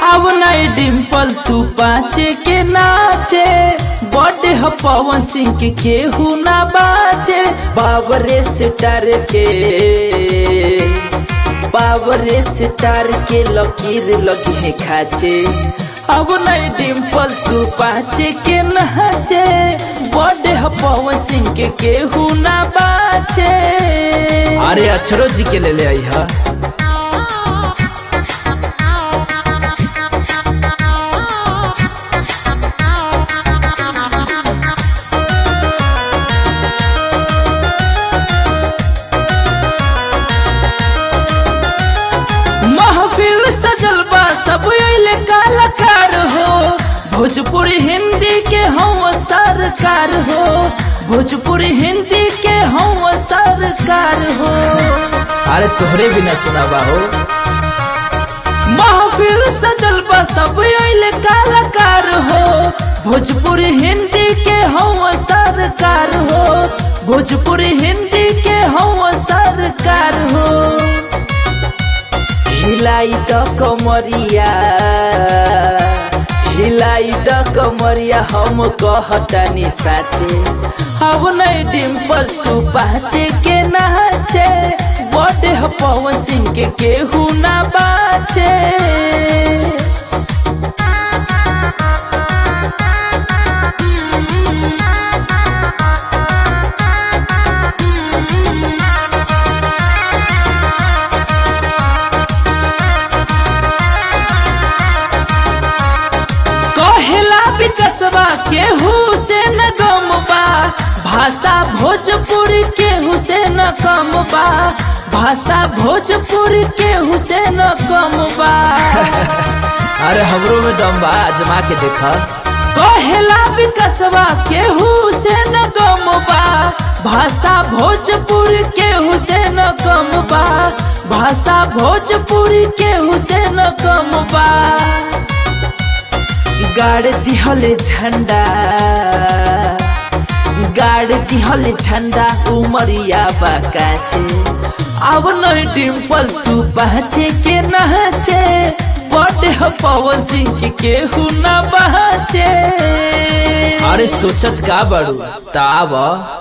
अब नहीं डिम्पल तू पाचे के नाचे बर्थडे ह पवन सिंह के केहू ना बाचे बाबरे से डर के बाबरे से डर के लकीर लगी है खाचे अब नहीं डिम्पल तू पाचे के नाचे बर्थडे ह पवन सिंह के केहू ना बाचे अरे अक्षरो जी के ले ले आई हा महफिल सजल बा सब अइले कलाकार हो भोजपुरी हिंदी के हम सरकार हो भोजपुरी हिंदी के हम सरकार हो अरे तोहरे बिना सुनाबा हो महफिल सजल बा सब अइले कलाकार हो भोजपुरी हिंदी के हम सरकार हो भोजपुरी हिंदी के हम सरकार हो हिलाई द कमरिया हिलाई द कमरिया हम कहतानी साचे अब नहीं डिम्पल तू पाचे के नाचे बर्थडे ह पवन सिंह के केहू ना बाचे कहेला विकसवा केहू से न गम बा भाषा भोजपुरी केहू से न कम बा भाषा भोजपुरी केहू से न कम बा अरे हमरो में दम बा आजमा के देखा कहेला विकसवा केहू से न गम बा भाषा भोजपुरी केहू से न कम बा भाषा भोजपुरी केहू से न कम बा गाड़ दिहले झंडा गाड़ दिहले झंडा उमरिया बाकाचे अब नहीं डिम्पल तू पहचे के नहचे बर्थडे ह पवन सिंह के केहू ना बहचे अरे सोचत का बड़ू ताब